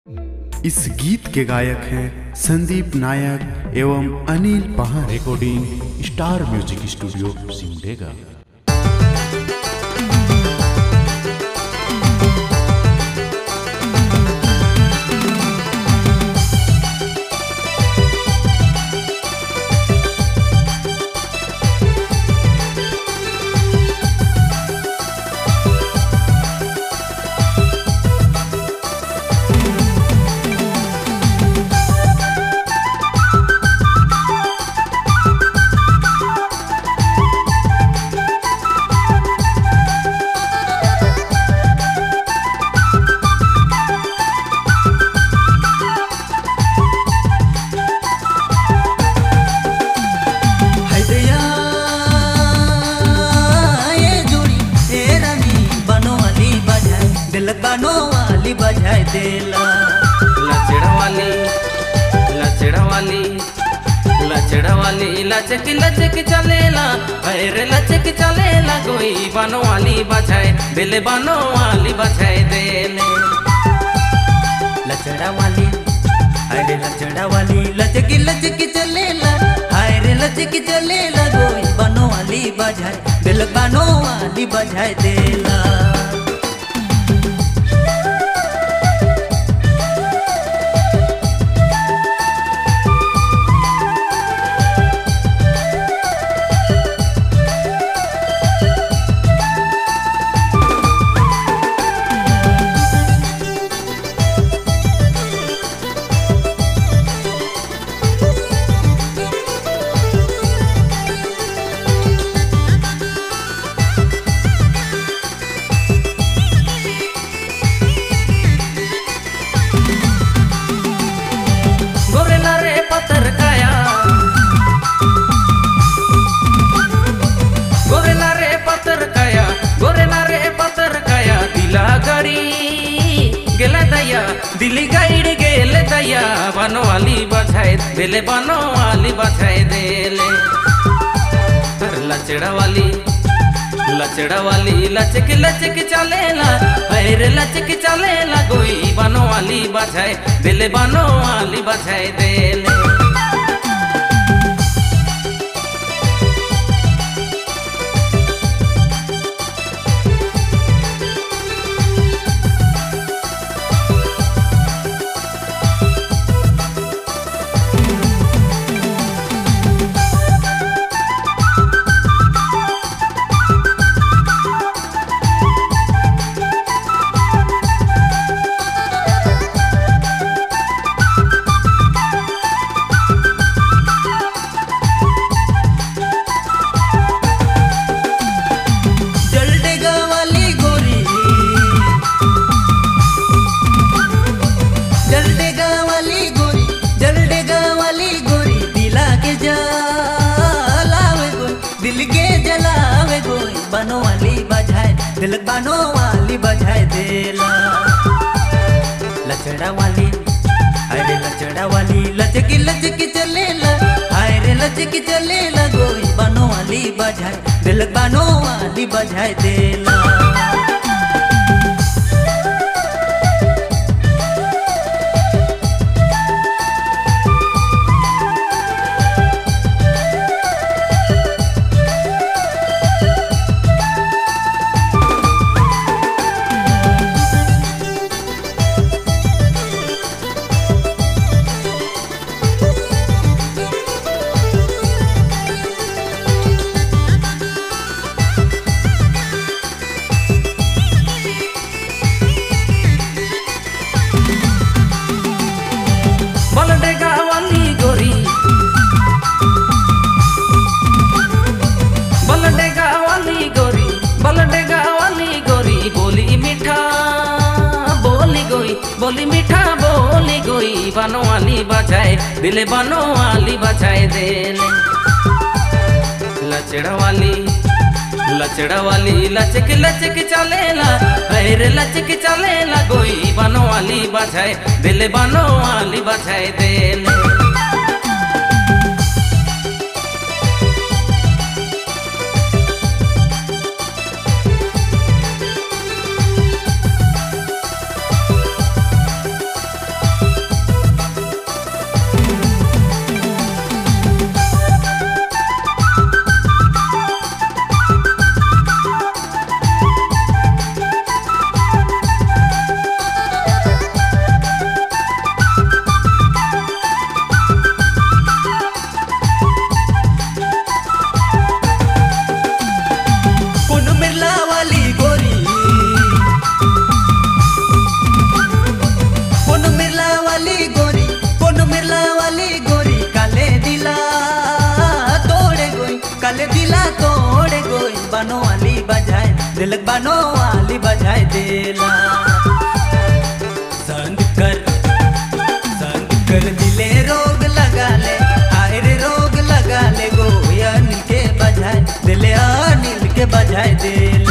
इस गीत के गायक हैं संदीप नायक एवं अनिल पहाड़ recording star music studio Simdega हैदया ये जोड़ी ए रानी बनो वाली बजाए दिल बनो वाली बजाए दिला लचड़ा वाली लचड़ा वाली लचड़ा वाली लचक लचक चलेला अरे लचक चलेला कोई बनो वाली बजाए दिल बनो वाली बजाए देले लचड़ा वाली अरे लचड़ा वाली लचकी लचकी चलेला हाय रे लचकी चलेला गोई बनो वाली बजाए दिल बनो वाली बजाए दिला गोरेला रे पत्थर काया गोरेला रे पत्थर काया गोरेला रे पत्थर काया दिला गडी गेला दया दिली गाईड गेले दया बनवाली बजाय दिले बनवाली बजाय देले तर लचड़ा वाली लचड़ा वाली लचक लचक चलेला अरे लचक चलेला कोई बनो वाली बजाए दिल बनो वाली बजाए देले जलडेगा वाली गोरी जलडेगा वाली गोरी जलडेगा वाली गोरी दिला के जलावे गोरी दिल के जलावे गोरी बनो वाली बजाए दिल बनो वाली बजाए देला लचड़ा वाली अरे लचड़ा वाली लचकी लचकी चलेला अरे लचकी चलेला गोरी बनो वाली बजाए दिल बनो वाली बजाए देला बलडेगा वाली गोरी बलडेगा वाली गोरी बलडेगा वाली गोरी बोली मीठा बोली गोई बोली मीठा बोली गोई बनो वाली बजाए दिले बनो वाली बजाए देले लचड़ा वाली लचड़ा वाली लचक लचक चलेला अरे लचक चलेला कोई बनो वाली बजाए दिल बनो वाली बजाए देले बजाए दिलक बानो वाली बजाए देला संग कर संग कर दिले रोग लगा ले हाय रे रोग लगा ले गो अनिल के बजाए दिले अनिल के बजाए देला